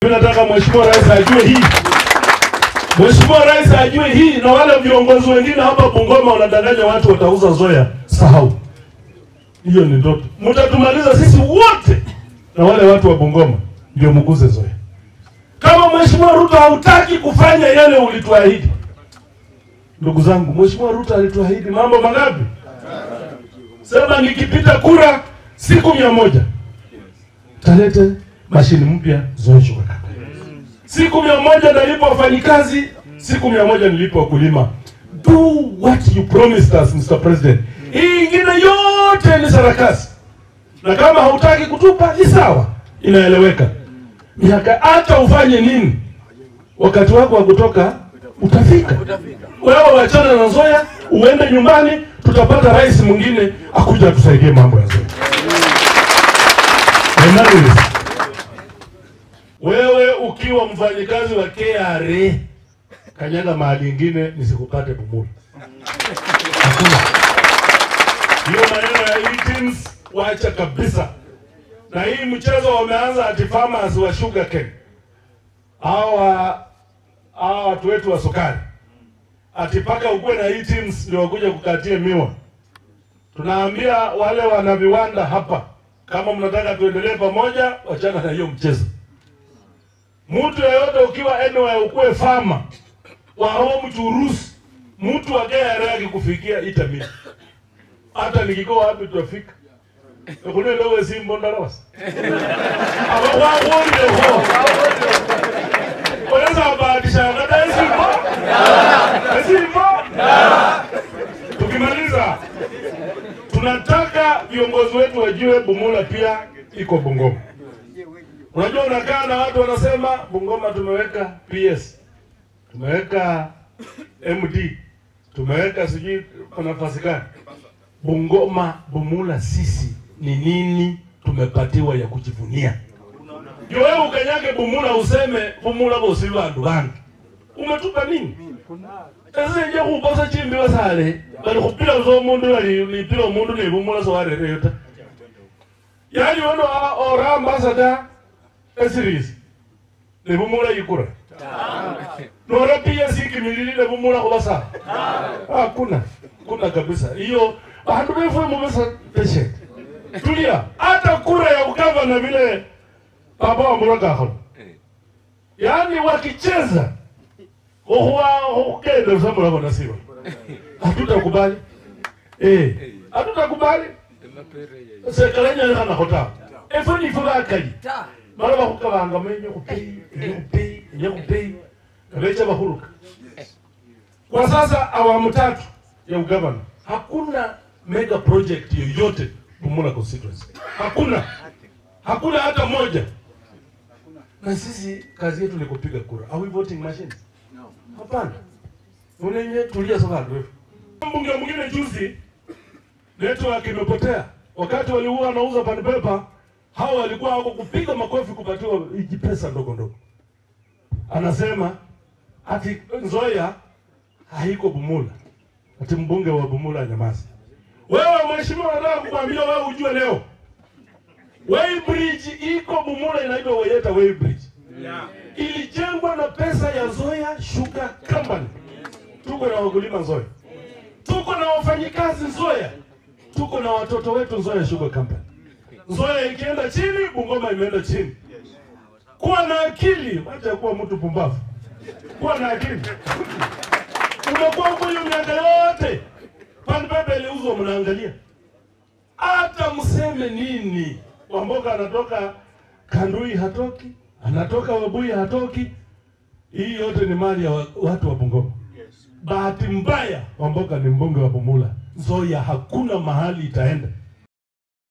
Mimi nataka Mheshimiwa Rais ajue hii. Mheshimiwa Rais ajue hii na wale viongozi wengine hapa Bungoma wanadanganya watu watauza Zoya, sahau. Hiyo ni ndoto. Mtatumaliza sisi wote na wale watu wa Bungoma ndio mguze Zoya. Kama Mheshimiwa Ruto hautaki kufanya yale ulituahidi. Ndugu zangu, Mheshimiwa Ruto alituahidi mambo mangapi? Sema nikipita kura siku mia moja talete mashini mpya Zoya Sugar Company. Siku mia moja nalipa wafanyikazi, siku mia moja nilipa wakulima. Do what you promised us Mr. President. Hii ingine yote ni sarakasi, na kama hautaki kutupa ni sawa, inaeleweka. Miaka hata ufanye nini, wakati wako wa kutoka utafika. Wewe wachana na Zoya, uende nyumbani, tutapata rais mwingine akuja atusaidie mambo ya Zoya. Emmanuel, wewe ukiwa mfanyikazi wa KRA kanyaga mahali ingine nisikupate Bumula. Hakuna hiyo maneno ya e-teams, wacha kabisa. Na hii mchezo wameanza ati farmers wa sugar cane, hawa hawa watu wetu wa sukari, ati paka ukuwe na e-teams ndio wakuja kukatie miwa. Tunaambia wale wana viwanda hapa, kama mnataka tuendelee pamoja, wachana na hiyo mchezo. Mtu yeyote ukiwa anywhere ukuwe farmer wa home churusi, mtu wa KRA akikufikia ita mimi. Hata nikikoa wapi tutafika. Ekune lowe simbo ndarosa. Aba wa wonde ho. Unaweza bahatisha ngada simbo? Simbo? Tukimaliza tunataka viongozi wetu wajue Bumula pia iko Bungoma. Unajua unakaa na watu wanasema Bungoma tumeweka PS, tumeweka MD, tumeweka sijui kwa nafasi gani. Bungoma, Bumula sisi ni nini tumepatiwa ya kujivunia? Ndio wewe ukanyage Bumula useme Bumula bosi bandu bandu. Umetupa nini? Ese nje kuposa chimbi wasale, bali kupira zo mundu bali lipira mundu ne Bumula so warere yota. Yaani wano ora ambassador esiris nebumula yikura nora pia sikimilili nebumula kubasa hakuna kuna kabisa hiyo bandu befwe mubesa peshe tulia hata kura ya ugavana vile baba wa muragaholo yaani wakicheza huwa hukende samula bona siba hatutakubali eh hatutakubali sekalenya kana hota efo ni fo bakali mara bakukabanga menye kupei enye kupei enye kupei kabecha bahuruka kwa sasa awamu tatu ya ugavana hakuna mega project yoyote Bumula constituency hakuna hakuna hata moja na sisi kazi yetu ni kupiga kura are we voting machines hapana unenye tulia soka ndefu mbunge mwingine juzi network imepotea wakati waliua wanauza pan paper hao walikuwa wako kupiga makofi kupatiwa hiji pesa ndogo ndogo. Anasema ati Nzoia haiko Bumula, ati mbunge wa Bumula nyamazi. Wewe mheshimiwa, nataka kukwambia wewe ujue leo Weighbridge iko Bumula, inaitwa Wayeta Weighbridge yeah. Ilijengwa na pesa ya Nzoia Sugar Company. Tuko na wakulima Nzoia, tuko na wafanyikazi Nzoia, tuko na watoto wetu Nzoia Sugar Company. Nzoia ikienda chini, Bungoma imeenda chini. Kuwa na akili, acha kuwa mtu pumbavu. Kuwa na akili. Umekuwa huko hiyo miaka yote, pan pepe iliuzwa, mnaangalia. Hata mseme nini, Wamboka anatoka Kandui hatoki, anatoka Wabui hatoki. Hii yote ni mali ya wa- watu wa Bungoma. Bahati mbaya, Wamboka ni mbunge wa Bumula. Nzoia hakuna mahali itaenda.